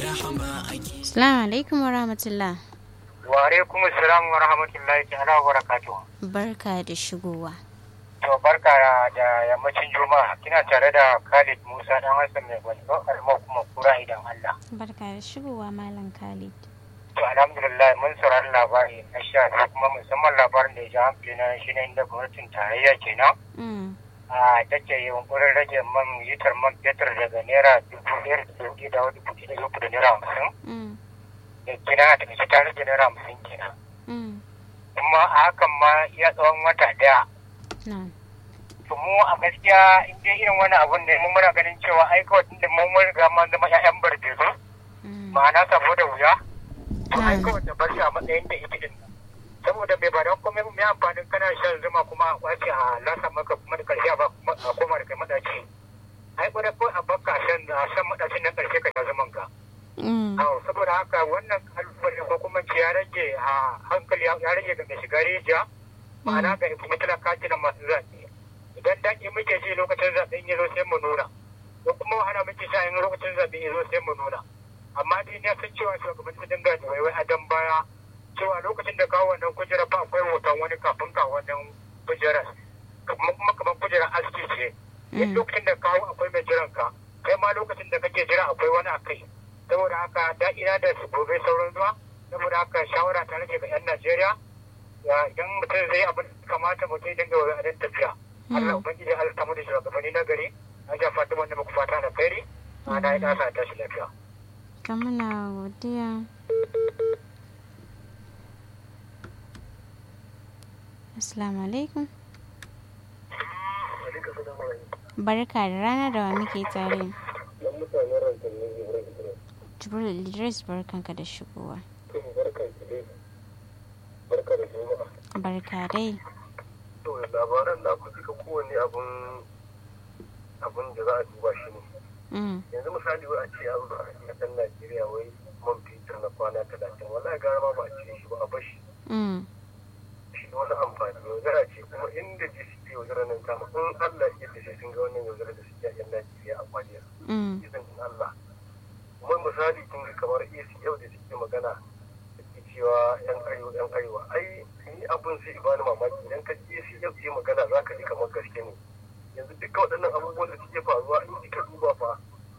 Assalamu alaikum wa rahmatullah. Wa alaikum assalam wa rahmatullahi ta'ala wa barakatuh. Barka da shigowa. To barka da yammacin Juma'a. Kina tare da Khalid Musa dan Hassan mai gwajo alma kuma kura idan Allah. Barka da shigowa Malam Khalid. To alhamdulillah mun saurari labari na sha kuma musamman labarin da ya ji hankali na shi ne inda gwamnatin tarayya kenan. Mm. a take yunkurin rage man litar man fetur daga naira dubu ɗaya da dubu da dubu ɗaya da da naira hamsin Mm. da kina a takaice ta rage naira hamsin kenan Mm. kuma a hakan ma iya tsawon wata ɗaya Na'am. to mu a gaskiya in dai irin wani abun ne mun muna ganin cewa ai kawai tunda mun mun riga mun zama ƴaƴan barbezu Mm. ma'ana saboda wuya to ai Mm. kawai ta bar shi a matsayin da ita din saboda bai ba don komai mai amfanin kana shan zuma kuma a kwace a lasa maka kuma da karshe a ba kuma a koma da kai madaci ai gwada ko a baka shan a shan madacin nan karshe ka sha zaman ka Mm. Awo, saboda haka wannan kalubale ko kuma ce ya rage a hankali ya rage ga mai shiga rijiya ma'ana ga kuma talaka na masu zaɓe idan daƙi muke ji lokacin zaɓe in ya zo sai mu nuna ko kuma wahala muke sha in lokacin zaɓe ya zo sai mu nuna amma dai na san cewa shugaban su dinga da waiwai a dan baya cewa lokacin da kawo wannan kujera fa akwai hoton wani kafin ka wannan kujerar kuma kuma kamar kujerar aski ce in Mm. lokacin da kawo akwai mai jiran ka kai ma lokacin da kake jira akwai wani a kai saboda haka da'ira da su gobe sauran zuwa saboda haka shawara ta rage ga 'yan najeriya ya idan mutum zai abin da kamata mutum ya dinga wa adan tafiya Allah ubangiji Allah ta mu da shugabanni na gari na ja fatan wanda muku fata na kairi na da ina sa tashi lafiya To muna godiya. Assalamu alaikum. Barka da rana da wa muke tare. Jibril Idris barkanka da shigowa. barka da juma'a Barka dai. to labaran na ku duka kowane abun abun da za a duba shi ne Mm. yanzu misali wai a ce an zo a ɗan najeriya wai man fetur na kwana talatin wallahi gara ma ba a cire shi ba a bashi Mm. shi da wani amfani yaudara ce kuma inda ji suke yaudara nan kama in allah ya yadda sai sun ga wannan yaudara da suke a yan najeriya a kwaliya Mm. izinin allah kuma misali kun ga kamar acl da suke magana suke cewa yan arewa yan arewa ai ni abin sai bani mamaki idan ka je acl ce magana za ka ji kamar gaske ne yanzu duka waɗannan abubuwan da suke faruwa in kika duba fa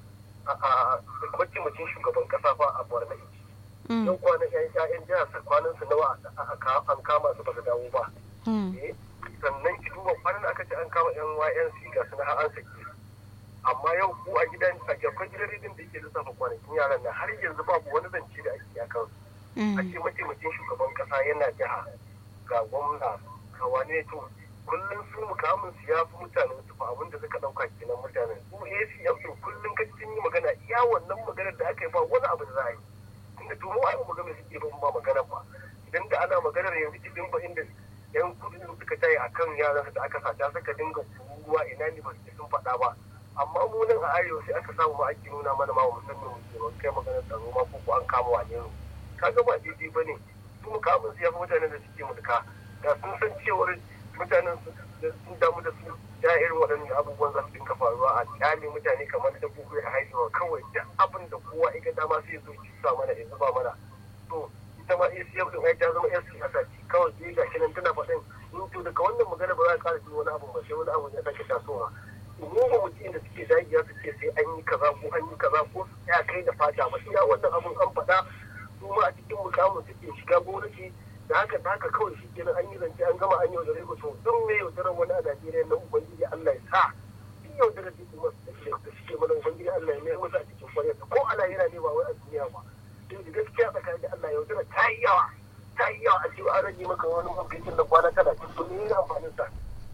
a a mataimakin shugaban kasa fa a borno yake Mm. yau kwanan yan ƴaƴan jihar sa kwanan su nawa a- a- a- an kama su ba su dawo ba Mm. eh sannan ki duba kwanan aka ce an kama yan YNC ga su na an sake su. amma yau ko a gidan a jakon gidan rediyon da ke lissafa kwanakin yaran nan har yanzu babu wani zance da ake a kansu a Mm. ce mataimakin shugaban kasa yana jiha ga gwamna ga wane to kullum su mukamin su ya fi mutanen su fa abinda suka dauka kenan mutanen su ACM to kullum ka sun yi magana iya wannan maganar da aka yi ba wani abu da za a yi tunda to mu ai ba magana suke ba ba magana ba idan da ana maganar yanzu cikin ba inda yan kudin suka tayi akan yaran da aka sata suka dinga kuruwa ina ne ba su sun faɗa ba amma mu nan a arewa sai aka samu ma ake nuna mana ma musamman mu kai maganar tsaro ma ko ko an kama wane ne kaga ba daidai ba ne su mukamin su ya fi mutanen da suke mulka da sun san cewar mutanen su da sun damu da su ya irin waɗannan abubuwan za su dinga faruwa a kyale mutane kamar da bugu ya haihuwa kawai da abin da kowa ya ga dama sai ya zo ki sa mana ya zuba mana to ita ma ACF din ai ta zama yan siyasa ce kawai sai ga shi nan tana faɗin in to daga wannan magana ba za a ƙara jin wani abu ba sai wani abu ya sake tasowa mu ba mu da suke dagiya su ce sai an yi kaza ko an yi kaza ko ya kai da fata ba iya wannan abun an faɗa su ma a cikin mukamin suke shiga gonaki da haka da haka kawai shi kenan an yi zance an gama an yi yaudare ku to duk me yaudarar wani a Najeriya na ubangiji Allah ya sa duk yaudarar da kuma da suke mana ubangiji Allah ya mai musu a cikin kwaryarsa ko a lahira ne ba wai a duniya ba to da gaskiya tsakanin da Allah yaudara ta yi yawa ta yi yawa a cewa an rage maka wani mafikin da kwana talatin to ne yana amfanin sa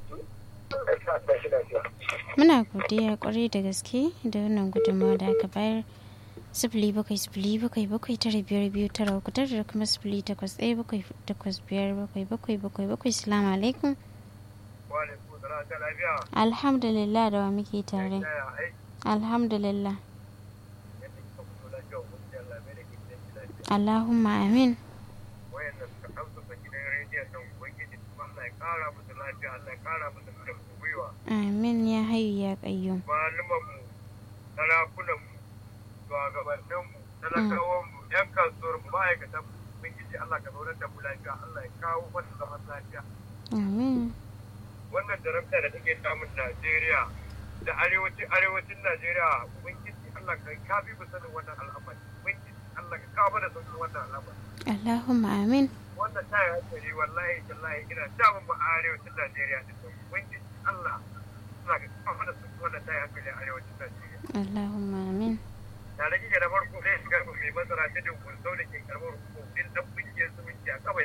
Allah ya sa ta shi lafiya. Muna godiya kwarai da gaske da wannan gudunmawa da aka bayar. Sifili bakwai sifili bakwai bakwai tara biyar biyu tara uku tara da kuma sifili takwas ɗaya bakwai takwas biyar bakwai bakwai bakwai bakwai salamu alaikum. Wa alaikum salam ta lafiya. Alhamdulillah da wa muke tare. Yaya aiki Alhamdulillah. yadda kika fito lafiya ubangiji Allah mai da ke cikin lafiya. Allahumma amin. wayanda suka kamsa gidan rediyon nan ubangiji kuma Allah ya kara musu lafiya Allah ya kara musu karfin gwiwa Amin ya hayu ya qayyum. malaman mu sarakunan mu shugabannin mu talakawan mu yan kasuwar mu ma'aikatan mu ubangiji Allah ka zaunar da mu lafiya Allah ya kawo wata zaman lafiya amin wannan jarabta da take samun Najeriya da arewacin arewacin Najeriya ubangiji Allah ka kafi mu sanin wannan al'amari ubangiji Allah ka kawo mana sauƙin wannan al'amari Allahumma amin wannan ta yi hankali wallahi tallahi ina damun mu a arewacin Najeriya da sau ubangiji Allah Allah ka kawo mana sauƙin wannan ta yi hankali a arewacin Najeriya Allahumma amin tare kike da farko sai shiga mai masara ta dinkun sau da ke karɓar hukumin dan kungiyar zumunci a kawai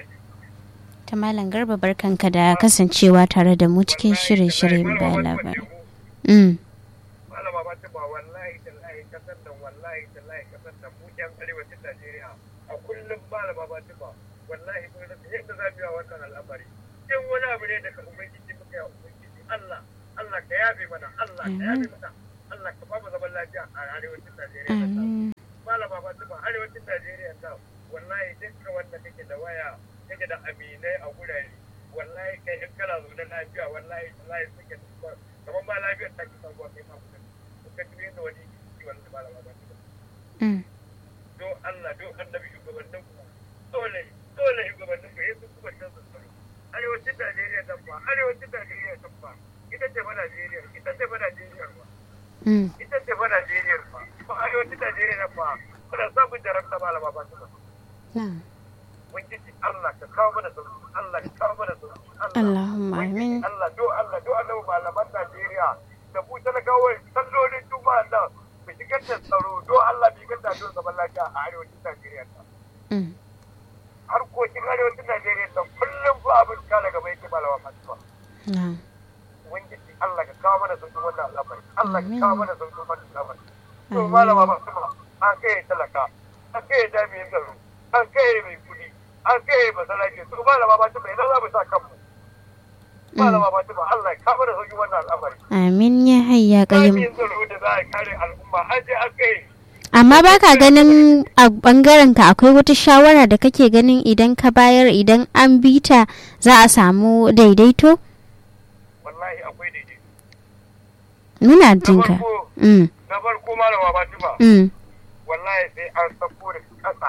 ta malam garba barkanka da kasancewa tare da mu cikin shirye-shiryen bayan labarai mm. malama ba ta ba wallahi tallahi kasar nan wallahi tallahi kasar nan mu yan arewacin Najeriya a kullum malama ba ta ba wallahi mun rasa yadda za mu yi wa wannan al'amari in wani abu ne daga ubangiji muka yi ubangiji Allah Allah ka yabe mana Allah ka yabe mana Allah ka ba mu zaman lafiya a arewacin Najeriya amin malama ba ta ba arewacin Najeriya ta wallahi dukkan wanda kake da waya kake da aminai a gurare wallahi kai in kana zo da lafiya wallahi wallahi suke da kamar ma lafiyar ta ki sabuwa kai ma kuma ka tuye da wani ki wanda malama ba ta ba mm. do Allah do annabi shugabannin ku dole dole shugabannin ku yesu kuma can su tsaro arewacin Najeriya ta ba arewacin Najeriya ta ba ita ce ba Najeriya ita ce ba Najeriya ba Mm. ita ce fa Najeriya fa ba arewacin Najeriya fa kuna samun jarabta malama ba ta ba na'am ubangiji Allah ka kawo mana sauki Allah ka kawo mana sauki Allah Allahumma amin Allah do Allah do Allah malaman Najeriya da ku talakawai sallolin juma'a nan ku shigar da tsaro do Allah bi ga da zaman lafiya a arewacin Najeriya ta mm. harkokin arewacin Najeriya ta kullum fa abin ka daga bai ke malama ba ta ba na'am ubangiji Allah ka kawo mana sauki wannan al'amari Allah ka Amin. kawo mana sauki wannan al'amari to Amin. malama ba ta ba an kai talaka an kai jami'in tsaro an kai mai kudi an kai masalaci to malama ba ta ba idan za mu sa kanmu malama ba ta ba Allah ya kawo mana sauki wannan al'amari amin ya hayya kayyum jami'in tsaro da za a kare al'umma an je an kai amma baka ganin a bangaren ka akwai wata shawara da kake ganin idan ka bayar idan an bi ta za a samu daidaito wallahi akwai daidai muna na jinka farko mm. na farko malama ba ta ba Mm. wallahi sai an sako da kasa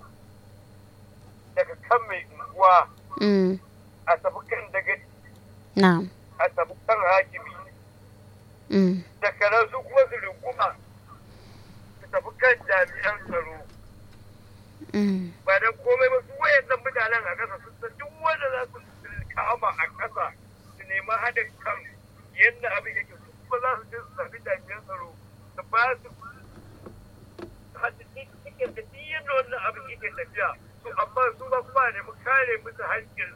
daga kan mai unguwa Mm. a tafi kan daga na'am a tafi kan hakimi mm. daga nan su kuma su rikuma su tafi kan jami'an tsaro Mm. ba dan komai ba su wayannan mutanen a ƙasa sun san duk wanda za su kama a ƙasa su nemi haɗin kan yadda abin yake su kuma za su je su tafi jami'an tsaro su ba su hadisi cikin da duk yadda wannan abin yake tafiya to amma su ba kuma ne mu kare musu haƙƙin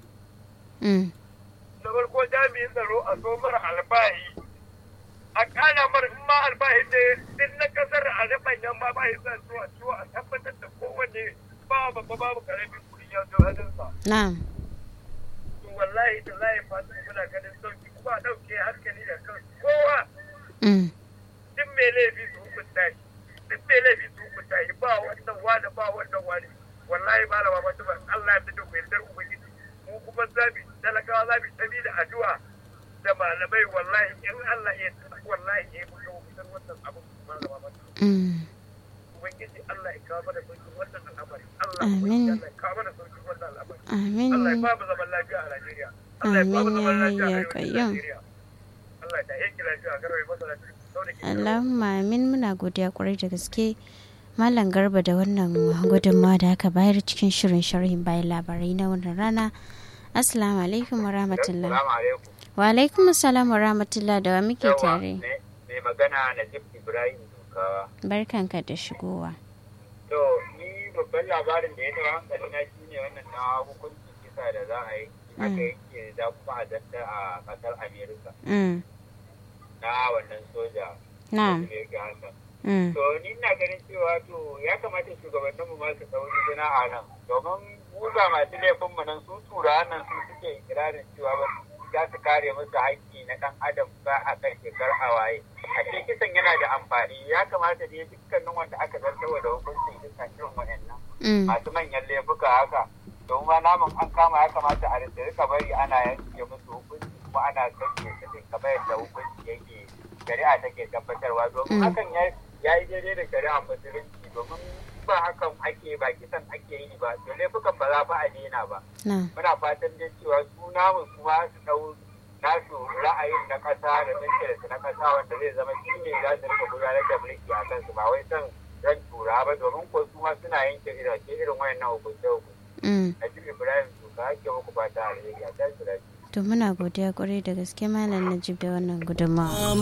Mm. na farko jami'in tsaro a so mara albahi a kana mara in ma albahi ne din na kasar a riban yan ma bahi sa zuwa ciwo a tabbatar da kowanne ba babba babu karamin kuɗi ya zo hannunsa na'am to wallahi da layi fata muna ganin sauki kuma a ɗauke hankali da kan kowa Mm. duk mai laifi su hukunta shi duk mai laifi su hukunta shi ba wannan wani ba wannan wani wallahi ba la ba ba Allah ya fito ku yardar ubangiji mu kuma zabi talakawa zabi tabi da addu'a da malamai wallahi in Allah ya tsaya wallahi ya yi mu fitar wannan abu malama ba Mm. ubangiji Allah ya kawo mana sauki wannan al'amari Allah Amin. ubangiji Allah ya kawo mana sauki wannan al'amari amin Allah ya ba mu zaman lafiya a Najeriya Allah ya ba mu Amin, zaman ya lafiya a hayya arewacin qayyum. Najeriya Allah ya yanke lafiya a garwaye masa lafiya sau da ke Allahumma amin muna godiya kwarai da gaske Malam Garba da wannan gudunmawa da aka bayar cikin shirin sharhin bayan labarai na wannan rana. Assalamu alaikum wa rahmatullah. Assalamu alaikum. Wa alaikum assalam wa rahmatullah da wa muke tare. Mai magana Najib Ibrahim Dukawa. Barkanka da shigowa. To, ni babban labarin da ya taɓa hankali na shi ne wannan na hukuncin kisa da za a yi. Aka yanke da kuma a zanta a ƙasar Amerika Mm. na wannan soja. Na'am. da ya ga haka. Mm. To, ni ina ganin cewa to ya kamata shugabanninmu ma su sauri zina a nan. Domin mu ba masu laifinmu nan su tura nan su suke ikirarin cewa ba za su kare musu haƙƙi na ɗan adam ba a kan shekar hawaye. A ce kisan yana da amfani ya kamata dai dukkanin wanda aka zartawa da hukuncin kisan irin waɗannan Mm. masu manyan laifuka haka. Domin ma namun an kama ya kamata a rinda rika bari ana yanke musu hukunci kuma ana sauke su din kamar yadda hukunci yake shari'a take tabbatarwa domin Mm. hakan ya ya yi daidai da shari'a musulunci domin ake ba kisan ake yi ba to laifukan ba za fa a daina ba na muna fatan dai cewa su namu su ma su dau nasu ra'ayin na kasa da interest na kasa wanda zai zama shi ne za su rika gudanar da mulki a kansu ba wai son ran tura ba domin ko su ma suna yanke irace irin wayannan hukunce hukunce mm. Najib Ibrahim su ka ake muku fata alheri a tashi lafiya to muna godiya kwarai da gaske malam najib da wannan gudunmawa